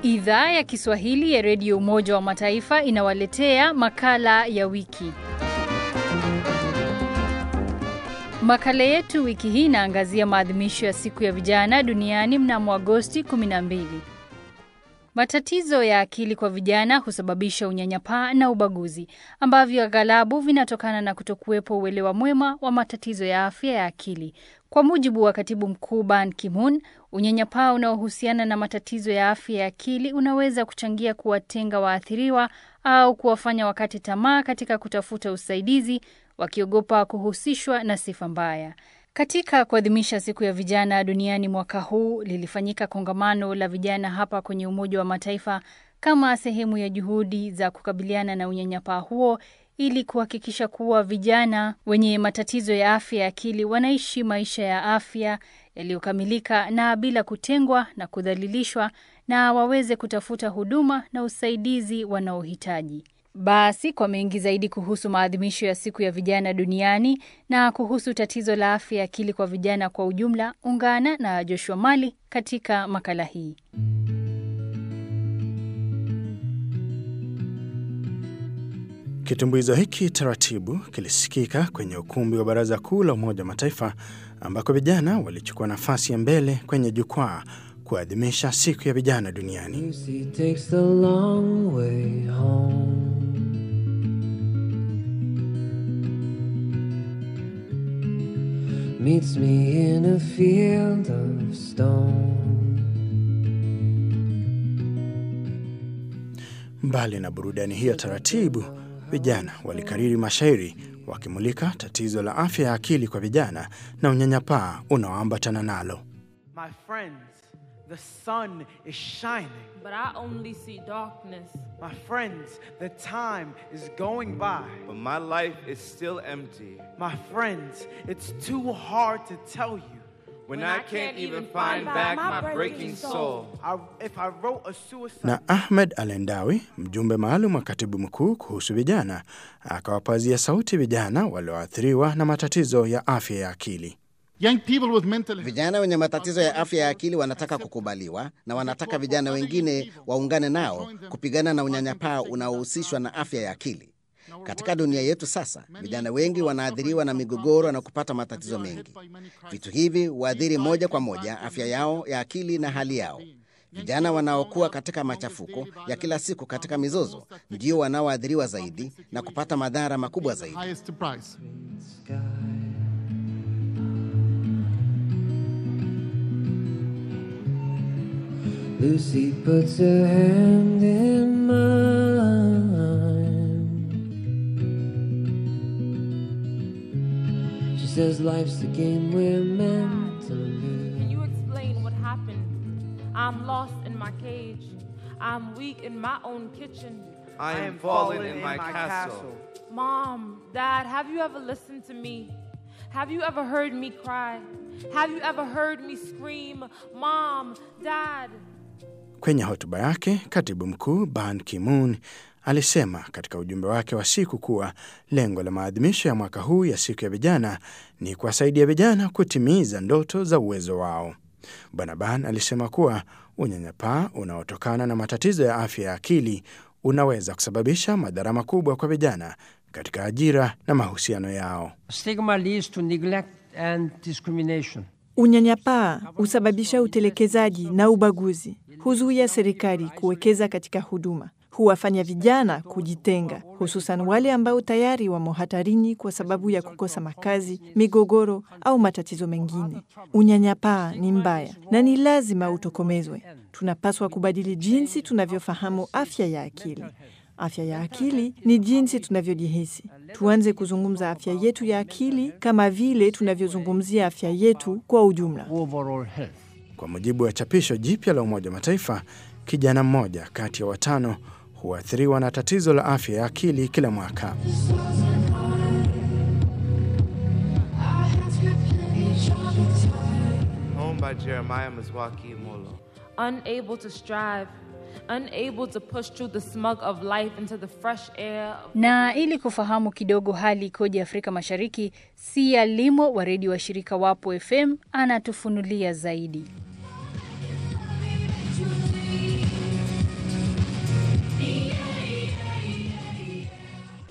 Idhaa ya Kiswahili ya Redio Umoja wa Mataifa inawaletea makala ya wiki. Makala yetu wiki hii inaangazia maadhimisho ya siku ya vijana duniani mnamo Agosti 12. Matatizo ya akili kwa vijana husababisha unyanyapaa na ubaguzi ambavyo aghalabu vinatokana na kutokuwepo uelewa mwema wa matatizo ya afya ya akili. Kwa mujibu wa katibu mkuu Ban Ki-moon, unyanyapaa unaohusiana na matatizo ya afya ya akili unaweza kuchangia kuwatenga waathiriwa au kuwafanya wakate tamaa katika kutafuta usaidizi, wakiogopa kuhusishwa na sifa mbaya. Katika kuadhimisha siku ya vijana duniani mwaka huu, lilifanyika kongamano la vijana hapa kwenye Umoja wa Mataifa kama sehemu ya juhudi za kukabiliana na unyanyapaa huo ili kuhakikisha kuwa vijana wenye matatizo ya afya ya akili wanaishi maisha ya afya yaliyokamilika na bila kutengwa na kudhalilishwa na waweze kutafuta huduma na usaidizi wanaohitaji. Basi kwa mengi zaidi kuhusu maadhimisho ya siku ya vijana duniani na kuhusu tatizo la afya ya akili kwa vijana kwa ujumla, ungana na Joshua Mali katika makala hii. Kitumbuizo hiki taratibu kilisikika kwenye ukumbi wa Baraza Kuu la Umoja wa Mataifa ambako vijana walichukua nafasi ya mbele kwenye jukwaa kuadhimisha siku ya vijana duniani. Lucy takes the long way home. Meets me in a field of stone. Mbali na burudani hiyo taratibu, vijana walikariri mashairi wakimulika tatizo la afya ya akili kwa vijana na unyanyapaa unaoambatana nalo. My friends, the sun is shining. but I only see darkness. My friends, the time is going by. but my life is still empty. My friends, it's too hard to tell you. When, I, can't, even find back my breaking soul. I, if I wrote a suicide Na Ahmed Alendawi, mjumbe maalum wa katibu mkuu kuhusu vijana, akawapazia sauti vijana walioathiriwa na matatizo ya afya ya akili. Young people with mental health. Vijana wenye matatizo ya afya ya akili wanataka kukubaliwa na wanataka vijana wengine waungane nao kupigana na unyanyapaa unaohusishwa na afya ya akili. Katika dunia yetu sasa, vijana wengi wanaathiriwa na migogoro na kupata matatizo mengi. Vitu hivi huathiri moja kwa moja afya yao ya akili na hali yao. Vijana wanaokuwa katika machafuko ya kila siku katika mizozo ndio wanaoathiriwa zaidi na kupata madhara makubwa zaidi. highest price. Sky. Lucy puts her hand in mine. She says life's a game we're meant to Can live. you explain what happened? I'm lost in my cage. I'm weak in my own kitchen. I am fallen in my castle. Mom, Dad, have you ever listened to me? Have you ever heard me cry? Have you ever heard me scream, Mom, Dad? Kwenye hotuba yake, katibu mkuu Ban Ki-moon alisema katika ujumbe wake wa siku kuwa lengo la maadhimisho ya mwaka huu ya siku ya vijana ni kuwasaidia vijana kutimiza ndoto za uwezo wao. Bwana Ban alisema kuwa unyanyapaa unaotokana na matatizo ya afya ya akili unaweza kusababisha madhara makubwa kwa vijana katika ajira na mahusiano yao. Stigma leads to neglect and discrimination. Unyanyapaa husababisha utelekezaji na ubaguzi, huzuia serikali kuwekeza katika huduma, huwafanya vijana kujitenga, hususan wale ambao tayari wamo hatarini kwa sababu ya kukosa makazi, migogoro au matatizo mengine. Unyanyapaa ni mbaya na ni lazima utokomezwe. Tunapaswa kubadili jinsi tunavyofahamu afya ya akili. Afya ya akili ni jinsi tunavyojihisi. Tuanze kuzungumza afya yetu ya akili kama vile tunavyozungumzia afya yetu kwa ujumla. Overall health. Kwa mujibu wa chapisho jipya la Umoja wa Mataifa, kijana mmoja kati ya watano huathiriwa na tatizo la afya ya akili kila mwaka. Home by Jeremiah Mzwaki Molo. Unable to strive, unable to push through the smog of life into the fresh air of Na ili kufahamu kidogo hali ikoje Afrika Mashariki, Sia Limo wa redio wa shirika Wapo FM anatufunulia zaidi.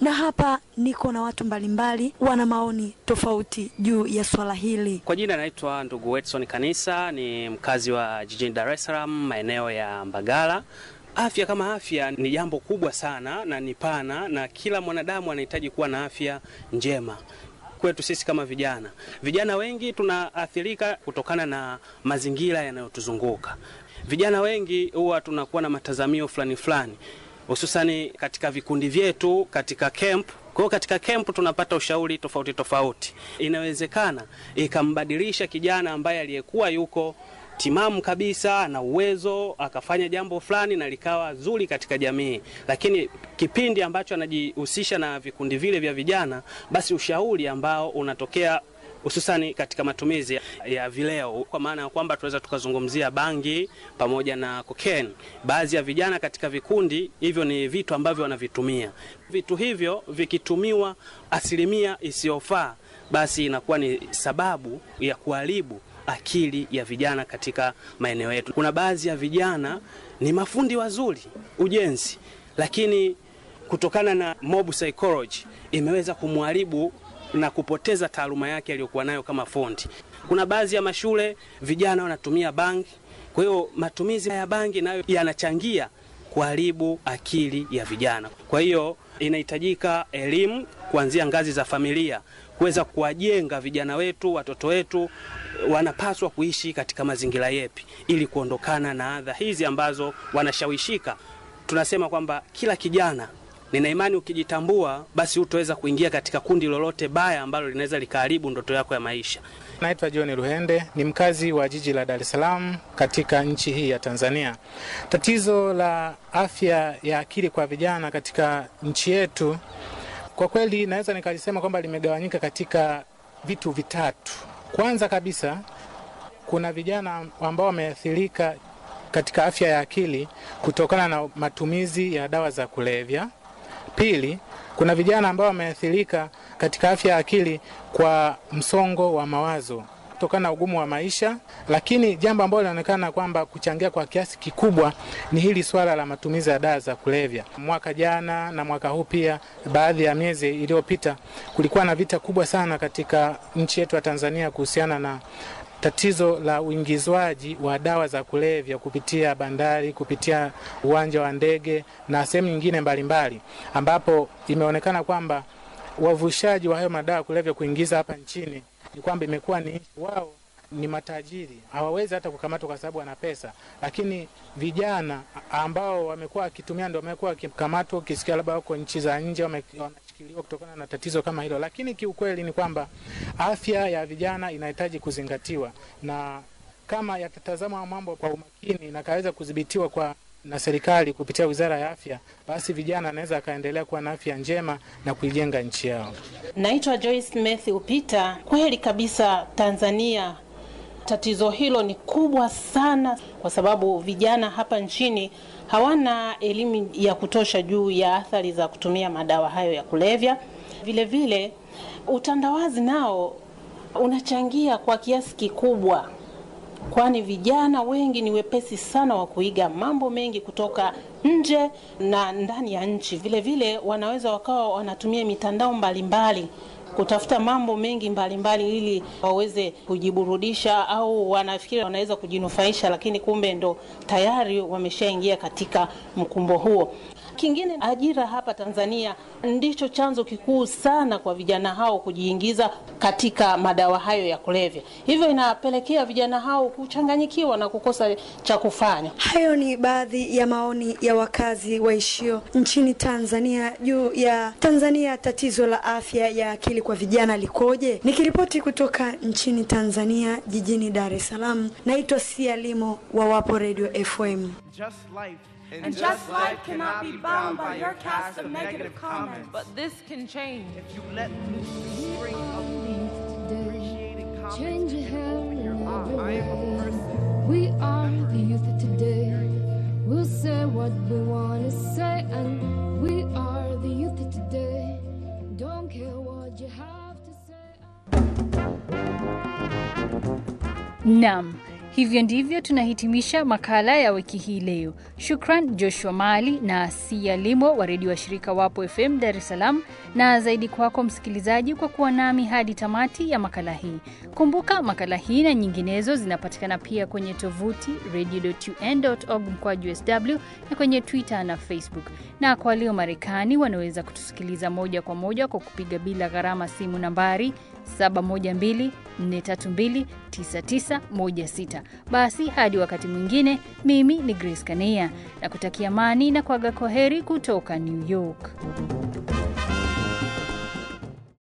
na hapa niko na watu mbalimbali wana maoni tofauti juu ya swala hili. Kwa jina naitwa ndugu Edson Kanisa, ni mkazi wa jijini Dar es Salaam, maeneo ya Mbagala. Afya kama afya ni jambo kubwa sana na ni pana, na kila mwanadamu anahitaji kuwa na afya njema. Kwetu sisi kama vijana, vijana wengi tunaathirika kutokana na mazingira yanayotuzunguka. Vijana wengi huwa tunakuwa na matazamio fulani fulani, hususani katika vikundi vyetu, katika camp kwa hiyo katika camp tunapata ushauri tofauti tofauti, inawezekana ikambadilisha kijana ambaye aliyekuwa yuko timamu kabisa na uwezo akafanya jambo fulani na likawa zuri katika jamii, lakini kipindi ambacho anajihusisha na vikundi vile vya vijana, basi ushauri ambao unatokea hususani katika matumizi ya vileo, kwa maana ya kwamba tunaweza tukazungumzia bangi pamoja na cocaine. Baadhi ya vijana katika vikundi hivyo ni vitu ambavyo wanavitumia. Vitu hivyo vikitumiwa asilimia isiyofaa, basi inakuwa ni sababu ya kuharibu akili ya vijana katika maeneo yetu. Kuna baadhi ya vijana ni mafundi wazuri ujenzi, lakini kutokana na mob psychology imeweza kumharibu na kupoteza taaluma yake aliyokuwa nayo kama fundi. Kuna baadhi ya mashule vijana wanatumia bangi, kwa hiyo matumizi ya bangi nayo yanachangia kuharibu akili ya vijana. Kwa hiyo inahitajika elimu kuanzia ngazi za familia kuweza kuwajenga vijana wetu, watoto wetu wanapaswa kuishi katika mazingira yepi ili kuondokana na adha hizi ambazo wanashawishika. Tunasema kwamba kila kijana nina imani ukijitambua, basi hutaweza kuingia katika kundi lolote baya ambalo linaweza likaharibu ndoto yako ya maisha. Naitwa John Ruhende, ni mkazi wa jiji la Dar es Salaam katika nchi hii ya Tanzania. Tatizo la afya ya akili kwa vijana katika nchi yetu, kwa kweli naweza nikalisema kwamba limegawanyika katika vitu vitatu. Kwanza kabisa, kuna vijana ambao wameathirika katika afya ya akili kutokana na matumizi ya dawa za kulevya. Pili, kuna vijana ambao wameathirika katika afya ya akili kwa msongo wa mawazo kutokana na ugumu wa maisha, lakini jambo ambalo linaonekana kwamba kuchangia kwa kiasi kikubwa ni hili swala la matumizi ya dawa za kulevya. Mwaka jana na mwaka huu pia, baadhi ya miezi iliyopita, kulikuwa na vita kubwa sana katika nchi yetu ya Tanzania kuhusiana na tatizo la uingizwaji wa dawa za kulevya kupitia bandari, kupitia uwanja wa ndege na sehemu nyingine mbalimbali, ambapo imeonekana kwamba wavushaji wa hayo madawa ya kulevya kuingiza hapa nchini ni kwamba imekuwa ni wao ni matajiri, hawawezi hata kukamatwa kwa sababu wana pesa, lakini vijana ambao wamekuwa wakitumia ndio wamekuwa wakikamatwa, ukisikia labda wako nchi za nje wanashikiliwa kutokana na tatizo kama hilo. Lakini kiukweli ni kwamba afya ya vijana inahitaji kuzingatiwa, na kama yatatazama mambo kwa umakini na kaweza kudhibitiwa kwa na serikali kupitia Wizara ya Afya, basi vijana anaweza akaendelea kuwa na afya njema na kuijenga nchi yao. Naitwa Joyce Matthew Peter. Kweli kabisa, Tanzania tatizo hilo ni kubwa sana, kwa sababu vijana hapa nchini hawana elimu ya kutosha juu ya athari za kutumia madawa hayo ya kulevya. Vile vile utandawazi nao unachangia kwa kiasi kikubwa kwani vijana wengi ni wepesi sana wa kuiga mambo mengi kutoka nje na ndani ya nchi. Vile vile wanaweza wakawa wanatumia mitandao mbalimbali mbali, kutafuta mambo mengi mbalimbali mbali, ili waweze kujiburudisha au wanafikiri wanaweza kujinufaisha, lakini kumbe ndo tayari wameshaingia katika mkumbo huo. Kingine, ajira hapa Tanzania ndicho chanzo kikuu sana kwa vijana hao kujiingiza katika madawa hayo ya kulevya, hivyo inapelekea vijana hao kuchanganyikiwa na kukosa cha kufanya. Hayo ni baadhi ya maoni ya wakazi waishio nchini Tanzania juu ya Tanzania, tatizo la afya ya akili kwa vijana likoje? Nikiripoti kutoka nchini Tanzania, jijini Dar es Salaam, naitwa Sia Limo wa Wapo Radio FM. Just life And, and just life cannot be bound by your cast of negative comments. But this can change. If you let loose the string of these appreciating comments and open your eyes. I am a person. We are the youth of today. We'll say what we want to say, and we are the youth of today. Don't care what you have to say. Naam, Hivyo ndivyo tunahitimisha makala ya wiki hii leo. Shukran Joshua Mali na Sia Limo wa redio wa shirika Wapo FM Dar es Salaam, na zaidi kwako msikilizaji kwa kuwa nami hadi tamati ya makala hii. Kumbuka makala hii na nyinginezo zinapatikana pia kwenye tovuti radio.un.org mkwaju sw na kwenye Twitter na Facebook, na kwa walio Marekani wanaweza kutusikiliza moja kwa moja kwa kupiga bila gharama simu nambari 712-432-9916. Basi hadi wakati mwingine, mimi ni Grace Kania na kutakia amani na kuaga kwaheri kutoka New York.